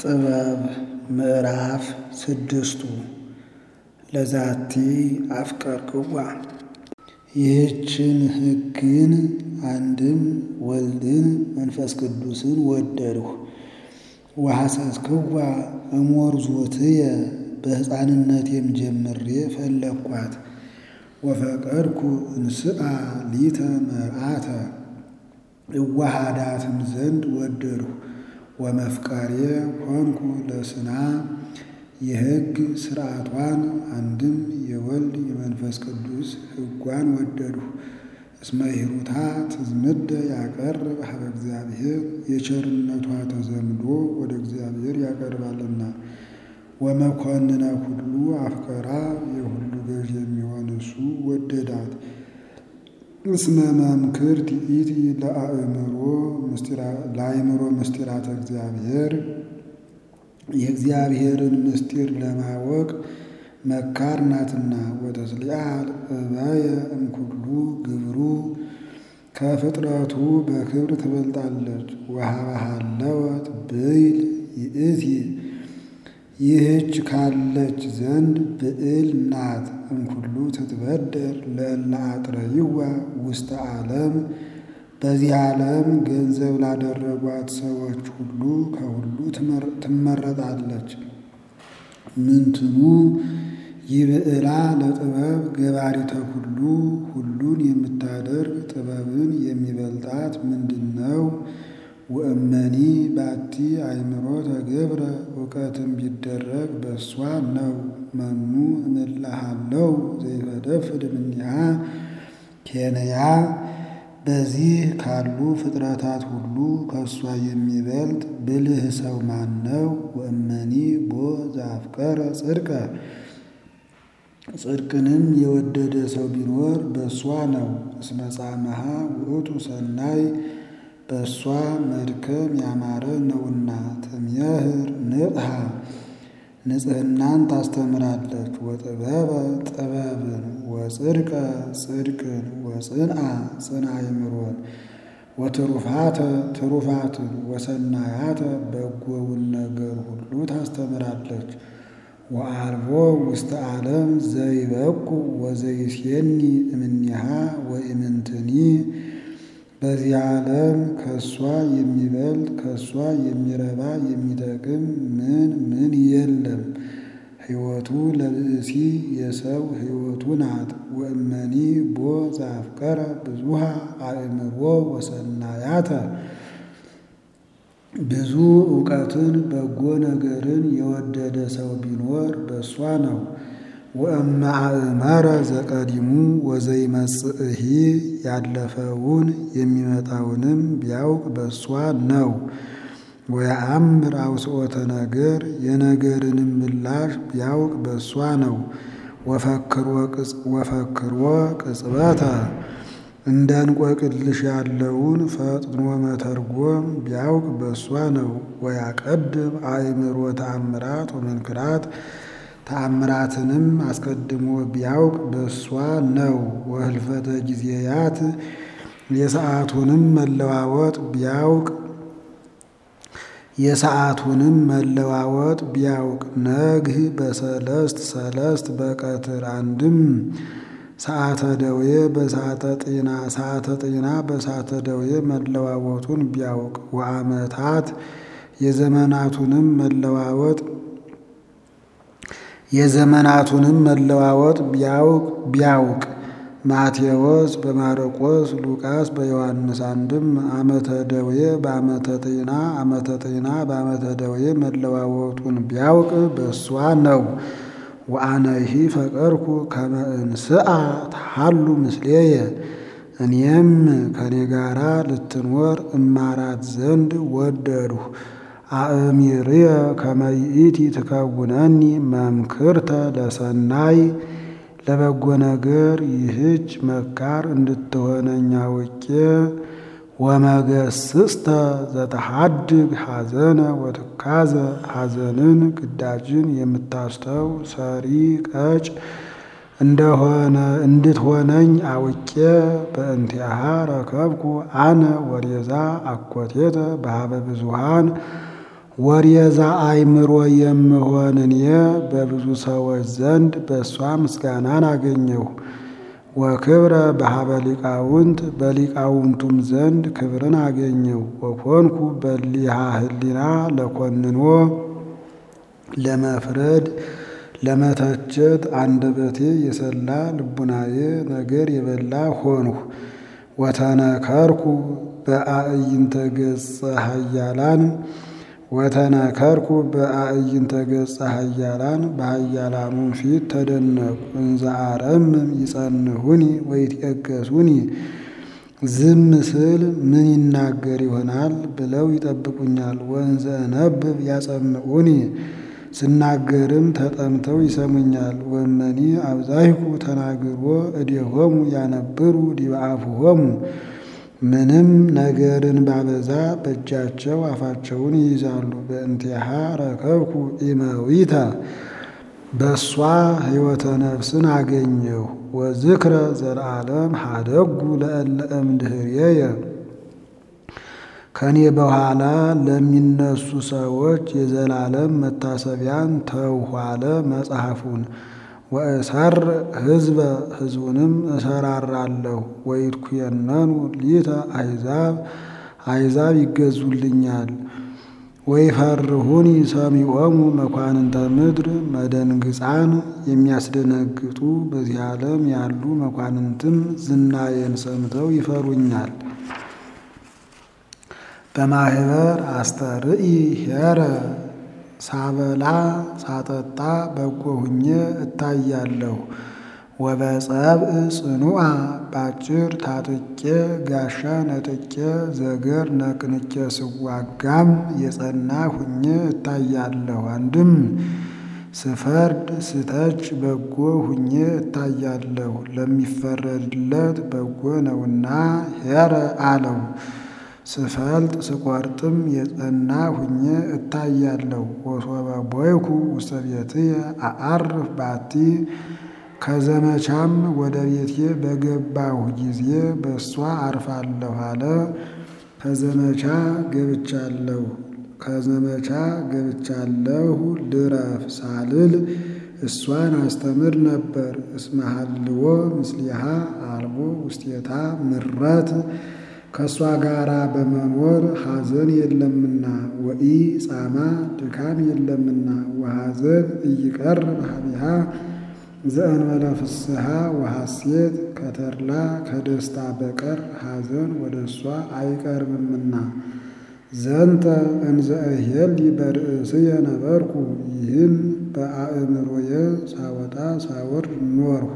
ጥበብ ምዕራፍ ስድስቱ ለዛቲ አፍቀርክዋ ይህችን ሕግን አንድም ወልድን መንፈስ ቅዱስን ወደድሁ። ወሐሰስክዋ እሞርዞትየ በሕፃንነቴም ጀምሬ ፈለግኳት። ወፈቀድኩ እንስአ ሊተ መርዓተ እዋሃዳትም ዘንድ ወደድሁ። ወመፍቀሬ ሆንኩ ለስና የሕግ ሥርዓቷን አንድም የወልድ የመንፈስ ቅዱስ ሕጓን ወደድሁ። እስመ ሂሩታ ትዝምደ ያቀርብ ሀበ እግዚአብሔር የቸርነቷ ተዘምዶ ወደ እግዚአብሔር ያቀርባልና። ወመኮንነ ሁሉ አፍቀራ የሁሉ ገዥ የሚሆን እሱ ወደዳት። እስመ መምክር ትኢቲ ለአእምሮ ለአእምሮ ምስጢራተ እግዚአብሔር የእግዚአብሔርን ምስጢር ለማወቅ መካር ናትና። ወተስሊአል እበየ እምኩሉ ግብሩ ከፍጥረቱ በክብር ትበልጣለች። ወሀበሃለወት ብይል ይእቲ ይህች ካለች ዘንድ ብዕል ናት። እምኩሉ ትትበደር ለእለ አጥረይዋ ውስተ ዓለም በዚህ ዓለም ገንዘብ ላደረጓት ሰዎች ሁሉ ከሁሉ ትመረጣለች። ምንትኑ ይብዕላ ለጥበብ ገባሪተ ኩሉ ሁሉን የምታደርግ ጥበብን የሚበልጣት ምንድን ነው? ወእመኒ ባቲ አእምሮ ተገብረ እውቀትም ቢደረግ በእሷ ነው። መኑ እምልሃለው ዘይፈደፍድ እምኔሃ ኬንያ በዚህ ካሉ ፍጥረታት ሁሉ ከእሷ የሚበልጥ ብልህ ሰው ማን ነው? ወእመኒ ቦ ዘአፍቀረ ጽድቀ ጽድቅንም የወደደ ሰው ቢኖር በእሷ ነው። እስመ ጻመሃ ውእቱ ሰናይ በእሷ መድከም ያማረ ነውና። ትምህር ንጽሐ ንጽሕናን ታስተምራለች። ወጥበበ ጥበብን ወጽድቀ ጽድቅን ወጽንዓ ጽንዓ አእምሮን ወትሩፋተ ትሩፋትን ወሰናያተ በጎውን ነገር ሁሉ ታስተምራለች። ወአልቦ ውስተ ዓለም ዘይበቁ ወዘይሴኒ እምኔሃ ወኢምንትኒ በዚህ ዓለም ከእሷ የሚበልጥ ከእሷ የሚረባ የሚጠቅም ምን ምን የለም። ሕይወቱ ለብእሲ የሰው ሕይወቱ ናት። ወእመኒ ቦ ዘአፍቀረ ብዙሃ አእምሮ ወሰናያተ ብዙ እውቀትን በጎ ነገርን የወደደ ሰው ቢኖር በእሷ ነው። ወእመ አእመረ ዘቀዲሙ ወዘይመጽእሂ ያለፈውን የሚመጣውንም ቢያውቅ በእሷ ነው። ወየአምር አውስኦተ ነገር የነገርንም ምላሽ ቢያውቅ በእሷ ነው። ወፈክሮ ቅጽበተ እንደ እንቆቅልሽ ያለውን ፈጥኖ መተርጎም ቢያውቅ በእሷ ነው። ወያቀድም አእምሮ ተአምራት ወመንክራት ተአምራትንም አስቀድሞ ቢያውቅ በእሷ ነው። ወህልፈተ ጊዜያት የሰዓቱንም መለዋወጥ ቢያውቅ የሰዓቱንም መለዋወጥ ቢያውቅ ነግህ በሰለስት ሰለስት በቀትር አንድም ሰዓተ ደዌ በሰዓተ ጤና ሰዓተ ጤና በሰዓተ ደዌ መለዋወጡን ቢያውቅ ወአመታት የዘመናቱንም መለዋወጥ የዘመናቱንም መለዋወጥ ቢያውቅ ቢያውቅ ማቴዎስ በማርቆስ ሉቃስ በዮሐንስ አንድም ዓመተ ደዌ በዓመተ ጤና ዓመተ ጤና በዓመተ ደዌ መለዋወጡን ቢያውቅ በእሷ ነው። ወአነሂ ፈቀርኩ ከመ እንስአ ተሃሉ ምስሌየ እኔም ከኔ ጋራ ልትኖር እማራት ዘንድ ወደድሁ። አእሚርየ ከመ ይእቲ ትከውነኒ መምክርተ ለሰናይ ለበጎ ነገር ይህች መካር እንድትሆነኝ አውቄ ወመገስስተ ዘተሐድግ ሐዘነ ወትካዘ ሐዘንን ግዳጅን የምታስተው ሰሪ ቀጭ እንደሆነ እንድትሆነኝ አውቄ በእንቲአሃ ረከብኩ አነ ወሬዛ አኮቴተ በሀበ ብዙሃን ወሬዛ አእምሮ የምሆን እኔ በብዙ ሰዎች ዘንድ በእሷ ምስጋናን አገኘሁ። ወክብረ በሀበ ሊቃውንት በሊቃውንቱም ዘንድ ክብርን አገኘሁ። ወኮንኩ በሊሃ ህሊና ለኮንኖ ለመፍረድ ለመተቸት አንደበቴ የሰላ ልቡናዬ ነገር የበላ ሆንሁ። ወተነከርኩ በአዕይንተ ገጸ ኃያላን ወተነከርኩ በአዕይንተ ገጸ ኃያላን በኃያላኑ ፊት ተደነቁ። እንዘ አረምም ይጸንሁኒ ወይትየገሱኒ ዝም ስል ምን ይናገር ይሆናል ብለው ይጠብቁኛል። ወንዘ እነብብ ያጸምዑኒ ስናገርም ተጠምተው ይሰሙኛል። ወመኒ አብዛይኩ ተናግሮ እዴሆሙ ያነብሩ ዲበ አፍሆሙ ምንም ነገርን ባበዛ በእጃቸው አፋቸውን ይይዛሉ። በእንቲአሃ ረከብኩ ኢመዊተ በእሷ ሕይወተ ነፍስን አገኘሁ። ወዝክረ ዘለዓለም ሀደጉ ለእለ እምድኅሬየ ከኔ በኋላ ለሚነሱ ሰዎች የዘላለም መታሰቢያን ተውኋለ መጽሐፉን ወእሰር ሕዝበ ሕዝቡንም እሰራራለሁ። ወይትኩየነኑ ሊተ አሕዛብ አሕዛብ ይገዙልኛል። ወይፈርሁኒ ሰሚዖሙ መኳንንተ ምድር መደንግፃን የሚያስደነግጡ በዚህ ዓለም ያሉ መኳንንትም ዝናዬን ሰምተው ይፈሩኛል። በማህበር አስተርኢ ሄረ ሳበላ ሳጠጣ በጎ ሁኜ እታያለሁ። ወበጸብእ ጽኑዓ ባጭር ታጥቄ ጋሻ ነጥቄ ዘገር ነቅንቄ ስዋጋም የጸና ሁኜ እታያለሁ። አንድም ስፈርድ ስተች በጎ ሁኜ እታያለሁ። ለሚፈረድለት በጎ ነውና ሄረ አለው። ስፈልጥ ስቆርጥም የጸና ሁኜ እታያለሁ። ወሶበ ቦይኩ ውስተ ቤትየ አዐርፍ ባቲ ከዘመቻም ወደ ቤቴ በገባሁ ጊዜ በእሷ አርፋለሁ አለ። ከዘመቻ ገብቻለሁ ከዘመቻ ገብቻለሁ ልረፍ ሳልል እሷን አስተምር ነበር። እስመ ሀልዎ ምስሊሃ አልቦ ውስቴታ ምረት ከእሷ ጋራ በመኖር ሐዘን የለምና ወኢ ጻማ ድካም የለምና ወሐዘን እይቀርብ ሀቢሃ ዘእንበለ ፍስሐ ወሐሴት ከተድላ ከደስታ በቀር ሐዘን ወደ እሷ አይቀርብምና። ዘንተ እንዘ እሄሊ በርእስየ ነበርኩ ይህን በአእምሮየ ሳወጣ ሳወርድ ኖርሁ።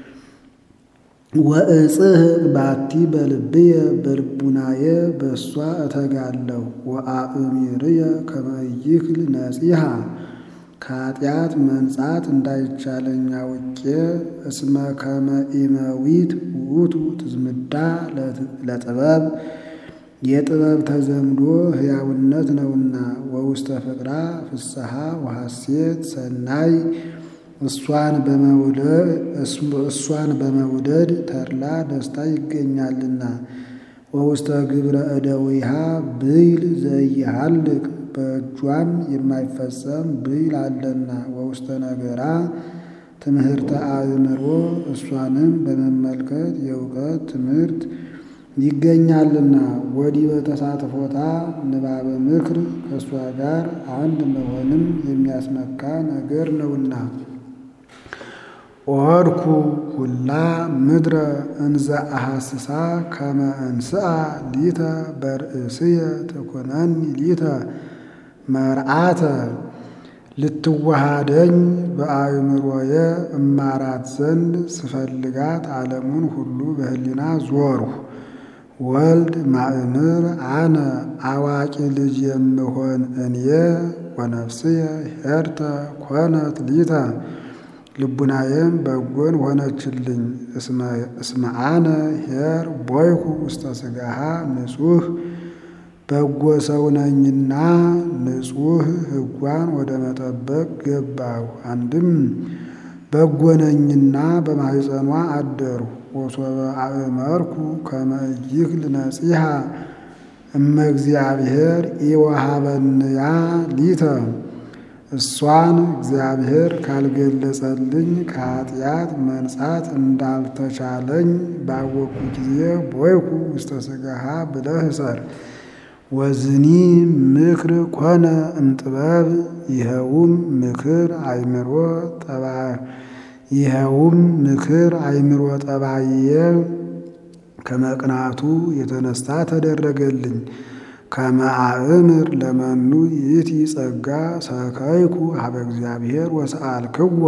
ወእጽህ ባቲ በልብየ በልቡናየ በእሷ እተጋለሁ። ወአእሚርየ ከመ ይክል ነጺሃ ከኃጢአት መንጻት እንዳይቻለኝ አውቄ እስመ ከመ ኢመዊት ውእቱ ትዝምዳ ለጥበብ የጥበብ ተዘምዶ ሕያውነት ነውና። ወውስተ ፍቅራ ፍስሐ ወሐሴት ሰናይ እሷን በመውደድ ተድላ ደስታ ይገኛልና። ወውስተ ግብረ እደዊሃ ብይል ዘይሃልቅ በእጇም የማይፈጸም ብይል አለና። ወውስተ ነገራ ትምህርተ አእምሮ እሷንም በመመልከት የእውቀት ትምህርት ይገኛልና። ወዲህ በተሳትፎታ ንባበ ምክር ከእሷ ጋር አንድ መሆንም የሚያስመካ ነገር ነውና። ኦድኩ ሁላ ምድረ እንዘ አሐስሳ ከመ እንስአ ሊተ በርእስየ ትኩነኒ ሊተ መርዓተ ልትዋሃደኝ በአእምሮየ እማራት ዘንድ ስፈልጋት ዓለሙን ሁሉ በህሊና ዞርሁ። ወልድ ማእምር አነ አዋቂ ልጅ የምሆን እኔ ወነፍስየ ሄርተ ኮነት ሊተ ልቡናዬም በጎን ሆነችልኝ። እስመ አነ ሄር ቦይኩ ውስተ ሥጋሃ ንጹሕ በጎ ሰው ነኝና ንጹሕ ሕጓን ወደ መጠበቅ ገባሁ። አንድም በጎ ነኝና በማኅፀኗ አደርሁ። ወሶበ አእመርኩ ከመ ይክል ነጺሃ እመ እግዚአብሔር ኢወሃበንያ ሊተ እሷን እግዚአብሔር ካልገለጸልኝ ከኃጢአት መንጻት እንዳልተቻለኝ ባወቁ ጊዜ ቦይኩ ውስተ ሥጋሃ ብለህ እሰር። ወዝኒ ምክር ኮነ እምጥበብ ይኸውም ምክር አይምሮ ጠባ ይኸውም ምክር አይምሮ ጠባየ ከመቅናቱ የተነሳ ተደረገልኝ። ከመአእምር ለመኑ ይእቲ ጸጋ ሰከይኩ ሀበ እግዚአብሔር ወሰአልክዎ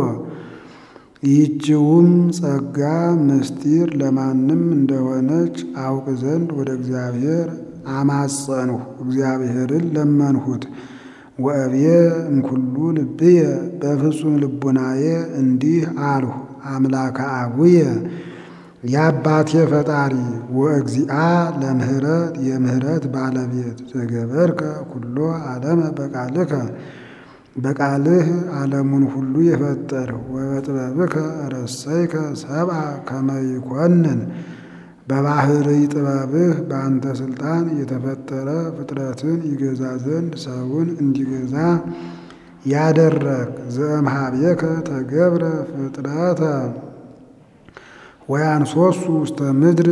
ይህችውም ጸጋ ምስጢር ለማንም እንደሆነች አውቅ ዘንድ ወደ እግዚአብሔር አማጸንሁ እግዚአብሔርን ለመንሁት። ወእብየ እምኩሉ ልብየ በፍጹም ልቡናዬ እንዲህ አልሁ አምላከ አቡየ የአባቴ ፈጣሪ ወእግዚአ ለምህረት የምህረት ባለቤት ዘገበርከ ኩሎ ዓለመ በቃልከ በቃልህ ዓለሙን ሁሉ የፈጠርህ ወበጥበብከ ረሰይከ ሰብአ ከመ ይኰንን በባህርይ ጥበብህ በአንተ ስልጣን የተፈጠረ ፍጥረትን ይገዛ ዘንድ ሰውን እንዲገዛ ያደረግ ዘእምኀቤከ ተገብረ ፍጥረተ ወያንሶሱ ውስተ ምድር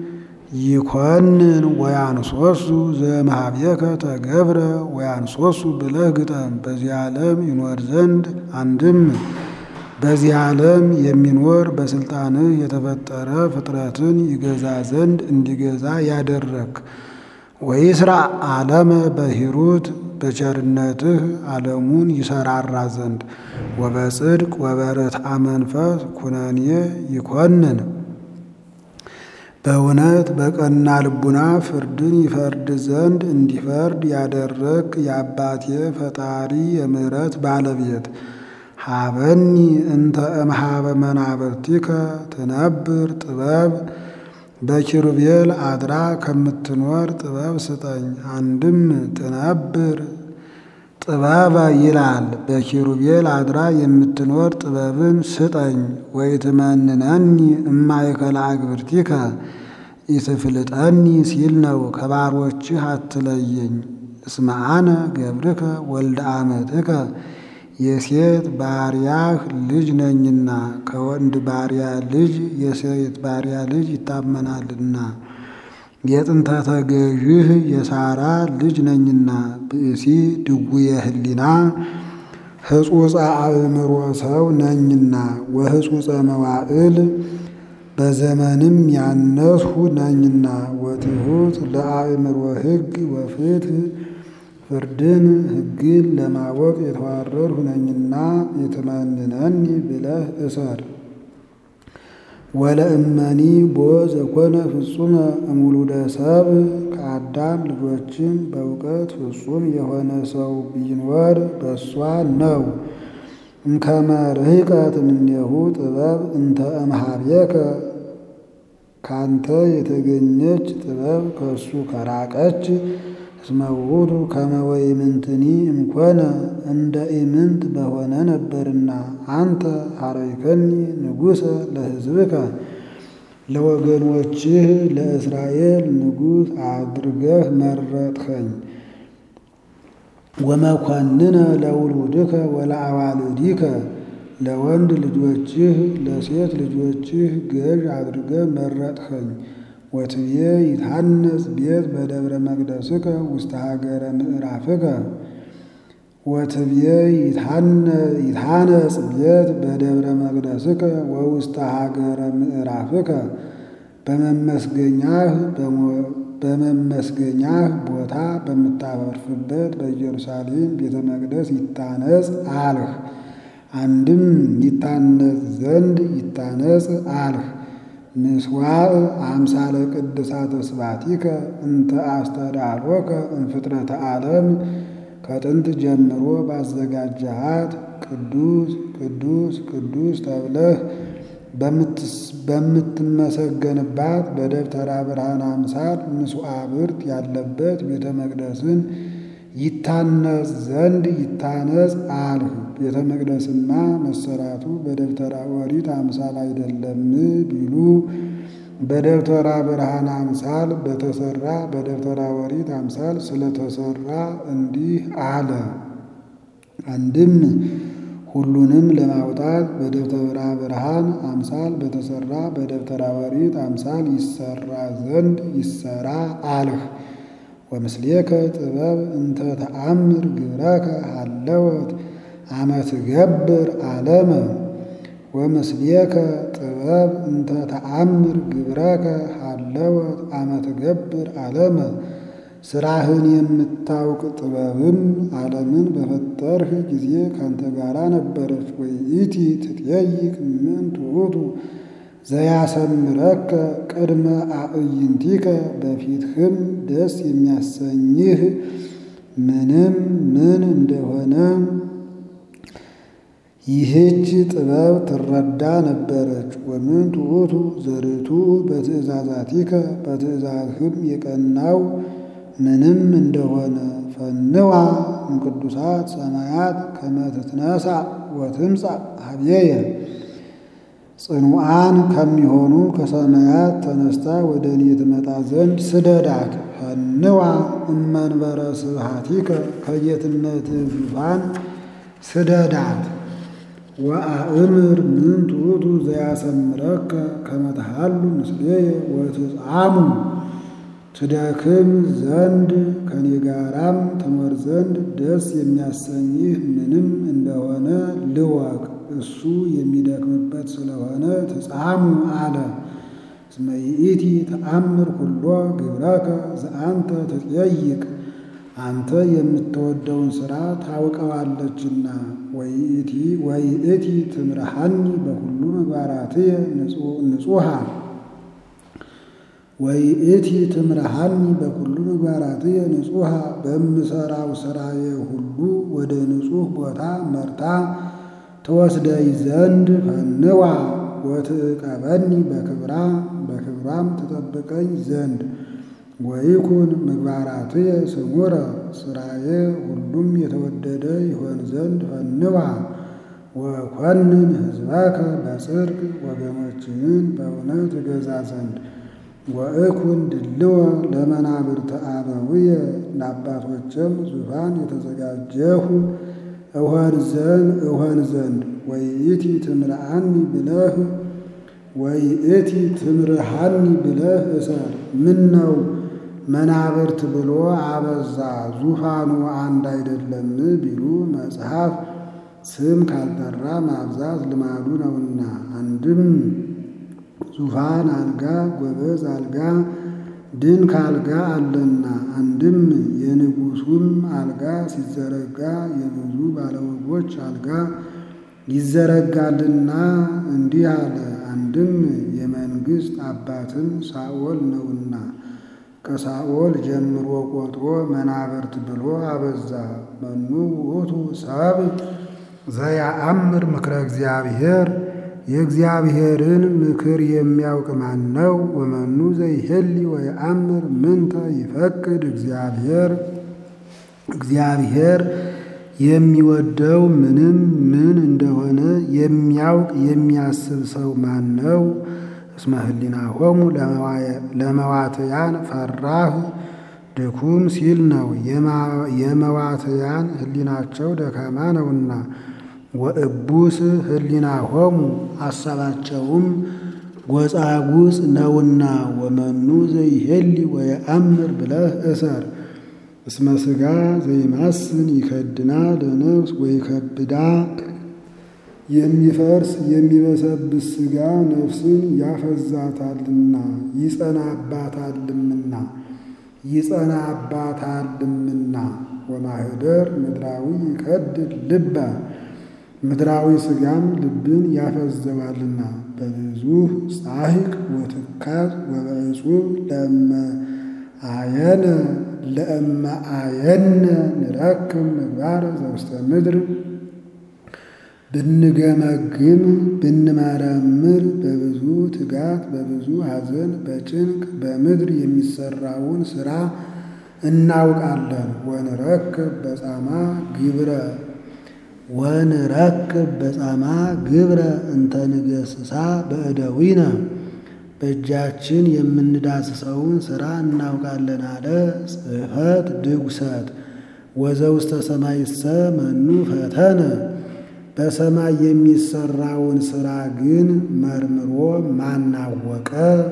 ይኰንን ወያንሶሱ ዘእምኀቤከ ተገብረ ወያንሶሱ ብለህ ግጠም። በዚህ ዓለም ይኖር ዘንድ አንድም በዚህ ዓለም የሚኖር በስልጣንህ የተፈጠረ ፍጥረትን ይገዛ ዘንድ እንዲገዛ ያደረግ ወይስራ ዓለመ በሂሩት በቸርነትህ ዓለሙን ይሰራራ ዘንድ ወበጽድቅ ወበርትዐ መንፈስ ኩነኔ ይኰንን በእውነት በቀና ልቡና ፍርድን ይፈርድ ዘንድ እንዲፈርድ ያደረግ የአባቴ ፈጣሪ የምሕረት ባለቤት ሀበኒ እንተ እምኀበ መናብርቲከ ትነብር ጥበብ በኪሩቤል አድራ ከምትኖር ጥበብ ስጠኝ። አንድም ትነብር ጥበበ ይላል። በኪሩቤል አድራ የምትኖር ጥበብን ስጠኝ። ወይትመንነኒ እማእከለ አግብርቲከ ኢትፍልጠኒ ሲል ነው። ከባሮችህ አትለየኝ። እስመ አነ ገብርከ ወልደ አመትከ የሴት ባሪያህ ልጅ ነኝና ከወንድ ባሪያ ልጅ የሴት ባሪያ ልጅ ይታመናልና የጥንተ ተገዥህ የሳራ ልጅ ነኝና ብእሲ ድውየ ህሊና ህጹጸ አእምሮ ሰው ነኝና ወህጹጸ መዋዕል በዘመንም ያነስሁ ነኝና ወትሑት ለአእምሮ ሕግ ወፍትህ ፍርድን ሕግን ለማወቅ የተዋረድሁ ነኝና የትመንነኒ ብለህ እሰር። ወለእመኒ ቦ ዘኮነ ፍጹመ እሙሉደ ሰብ ከአዳም ልጆችም በእውቀት ፍጹም የሆነ ሰው ቢኖር በእሷ ነው። እምከመ ርሕቀት እምኔሁ ጥበብ እንተ እምኀቤከ ካንተ የተገኘች ጥበብ ከእሱ ከራቀች እስመ ውእቱ ከመ ወኢምንትኒ እምኮነ እንደ ኢምንት በሆነ ነበርና አንተ ኀረይከኒ ንጉሠ ለሕዝብከ ለወገኖችህ ለእስራኤል ንጉሥ አድርገህ መረጥኸኝ። ወመኰንነ ለውሉድከ ወለአዋልዲከ ለወንድ ልጆችህ ለሴት ልጆችህ ገዥ አድርገህ መረጥኸኝ። ወትብዬ ይትሐነጽ ቤት በደብረ መቅደስከ ውስተ ሀገረ ምዕራፍከ ወትብዬ ይትሐነጽ ቤት በደብረ መቅደስከ ወውስተ ሀገረ ምዕራፍከ በመመስገኛህ በመመስገኛህ ቦታ በምታፈርፍበት በኢየሩሳሌም ቤተ መቅደስ ይታነጽ አልህ። አንድም ይታነጽ ዘንድ ይታነጽ አልህ። ምስዋዕ አምሳለ ቅድሳተ ስባቲከ እንተ አስተዳሎከ እምፍጥረተ ዓለም ከጥንት ጀምሮ ባዘጋጀሃት ቅዱስ ቅዱስ ቅዱስ ተብለህ በምትመሰገንባት በደብተራ ብርሃን አምሳል ምስዋዕብርት ያለበት ቤተ መቅደስን ይታነጽ ዘንድ ይታነጽ አልህ። ቤተ መቅደስማ መሰራቱ በደብተራ ኦሪት አምሳል አይደለም ቢሉ በደብተራ ብርሃን አምሳል በተሰራ በደብተራ ኦሪት አምሳል ስለተሰራ እንዲህ አለ። አንድም ሁሉንም ለማውጣት በደብተራ ብርሃን አምሳል በተሰራ በደብተራ ኦሪት አምሳል ይሰራ ዘንድ ይሰራ አልህ። ወምስሌከ ጥበብ እንተ ተአምር ግብረከ ሃለወት አመ ትገብር ዓለመ ወምስሌከ ጥበብ እንተ ተአምር ግብረከ ሃለወት አመ ትገብር ዓለመ ስራህን የምታውቅ ጥበብም ዓለምን በፈጠርህ ጊዜ ካንተ ጋራ ነበረች። ወይእቲ ትጠይቅ ምን ትዑቱ ዘያሰምረከ ቅድመ አዕይንቲከ በፊትህም ደስ የሚያሰኝህ ምንም ምን እንደሆነ ይህች ጥበብ ትረዳ ነበረች። ወምን ትዑቱ ዘርቱ በትእዛዛቲከ በትእዛዝህም የቀናው ምንም እንደሆነ ፈንዋ እምቅዱሳት ሰማያት ከመ ትትነሣ ወትምጻእ ኀቤየ ጽኑዓን ከሚሆኑ ከሰማያት ተነስታ ወደ እኔ ትመጣ ዘንድ ስደዳት። ፈንዋ እመንበረ ስብሐቲከ ከጌትነትህ ዙፋን ስደዳት። ወአእምር ምን ትዑቱ ዘያሰምረከ ከመ ተሃሉ ምስሌየ ወትጻሙ ትደክም ዘንድ ከኔ ጋራም ትኖር ዘንድ ደስ የሚያሰኝህ ምንም እንደሆነ ልወቅ። እሱ የሚደክምበት ስለሆነ ትጻሙ አለ። እስመ ይእቲ ተአምር ኩሎ ግብረከ ዘአንተ ትጠይቅ አንተ የምትወደውን ሥራ ታውቀዋለችና። ወይእቲ ትምርሐኒ በኩሉ ምግባራትየ ንጹሐ ወይእቲ ትምርሐኒ በኩሉ ምግባራትየ ንጹሐ በምሰራው ሥራዬ ሁሉ ወደ ንጹሕ ቦታ መርታ ትወስደይ ዘንድ ፈንዋ ወትዕቀበኒ በክብራ በክብሯም ትጠብቀኝ ዘንድ ወይኩን ምግባራትየ ስሙረ ሥራዬ ሁሉም የተወደደ ይሆን ዘንድ ፈንዋ ወኮንን ሕዝበከ በጽድቅ ወገኖችህን በእውነት እገዛ ዘንድ ወእኩን ድልወ ለመናብርተ አበውየ ለአባቶችም ዙፋን የተዘጋጀሁ እሆን ዘንድ እሆን ዘንድ ወይእቲ ትምርሐኒ ብለህ ወይእቲ ትምርሐኒ ብለህ እሰር። ምን ነው መናብርት ብሎ አበዛ ዙፋኑ አንድ አይደለም ቢሉ መጽሐፍ ስም ካልጠራ ማብዛት ልማዱ ነውና። አንድም ዙፋን አልጋ ጎበዝ አልጋ ድንክ አልጋ አለና። አንድም የንጉሡም አልጋ ሲዘረጋ የብዙ ባለወጎች አልጋ ይዘረጋልና እንዲህ አለ። አንድም የመንግሥት አባትም ሳኦል ነውና ከሳኦል ጀምሮ ቆጥሮ መናብርት ብሎ አበዛ። መኑ ውእቱ ሰብ ዘያአምር ምክረ እግዚአብሔር የእግዚአብሔርን ምክር የሚያውቅ ማን ነው? ወመኑ ዘይሄሊ ወየአምር ምንተ ይፈቅድ እግዚአብሔር እግዚአብሔር የሚወደው ምንም ምን እንደሆነ የሚያውቅ የሚያስብ ሰው ማን ነው? እስመ ህሊናሆሙ ለመዋትያን ፈራህ ድኩም ሲል ነው። የመዋትያን ህሊናቸው ደካማ ነውና ወእቡስ ህሊናሆሙ አሳባቸውም ጎጻጉጽ ነውና ወመኑ ዘይሄሊ ወየአምር ብለህ እሰር። እስመ ሥጋ ዘይማስን ይከድና ለነፍስ ወይከብዳ የሚፈርስ የሚበሰብስ ሥጋ ነፍስን ያፈዛታልና ይጸናባታልምና ይጸናባታልምና ወማህደር ምድራዊ ይከድድ ልበ ምድራዊ ሥጋም ልብን ያፈዘዋልና በብዙ ጻሕቅ ወትካዝ ወበዕጹብ ለእመ አየነ ለእመ አየነ ንረክብ ምግባረ ዘውስተ ምድር ብንገመግም ብንመረምር በብዙ ትጋት በብዙ ሐዘን በጭንቅ በምድር የሚሰራውን ሥራ እናውቃለን። ወንረክብ በጻማ ግብረ ወንረክብ በጻማ ግብረ እንተ ንገሥሳ በእደዊነ በእጃችን የምንዳስሰውን ሥራ እናውቃለን አለ። ጽሕፈት ድጉሰት ወዘውስተ ሰማይሰ መኑ ፈተነ በሰማይ የሚሰራውን ሥራ ግን መርምሮ ማናወቀ።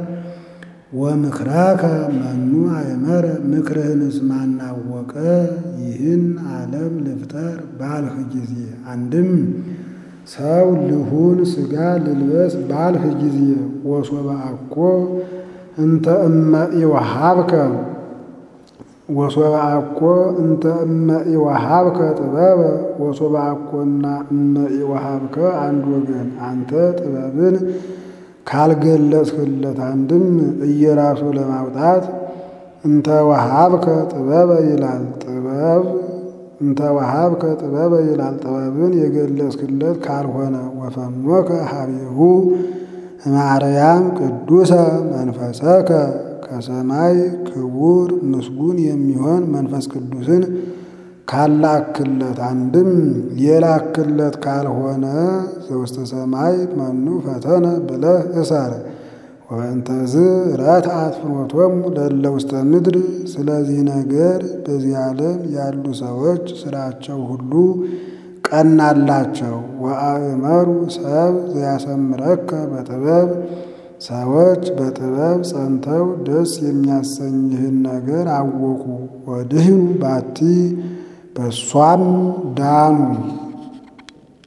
ወምክራከ መኑ አእመረ ምክርህንስ ማናወቀ። ይህን ዓለም ልፍጠር ባልህ ጊዜ አንድም ሰው ልሁን ሥጋ ልልበስ ባልህ ጊዜ ወሶበ አኮ እንተ እመ ኢወሃብከ ወሶበ አኮ እንተ እመ ኢወሃብከ ጥበበ ወሶበ አኮና እመ ኢወሃብከ አንድ ወገን አንተ ጥበብን ካልገለጽህለት አንድም እየራሱ ለማውጣት እንተ ወሃብከ ጥበበ ይላል ጥበብ እንተ ወሃብከ ጥበበ ይላል ጥበብን የገለጽህለት ካልሆነ ወፈኖከ ሀቤሁ ማርያም ቅዱሰ መንፈሰከ ከሰማይ ክቡር ምስጉን የሚሆን መንፈስ ቅዱስን ካላክለት አንድም የላክለት ካልሆነ ዘውስተ ሰማይ መኑ ፈተነ ብለህ እሰር። ወእንተዝ ረትዓት ፍኖቶሙ ለእለ ውስተ ምድር። ስለዚህ ነገር በዚህ ዓለም ያሉ ሰዎች ስራቸው ሁሉ ቀናላቸው። ወአእመሩ ሰብ ዘያሰምረከ በጥበብ ሰዎች በጥበብ ጸንተው ደስ የሚያሰኝህን ነገር አወቁ። ወድህኑ ባቲ በሷም ዳኑ።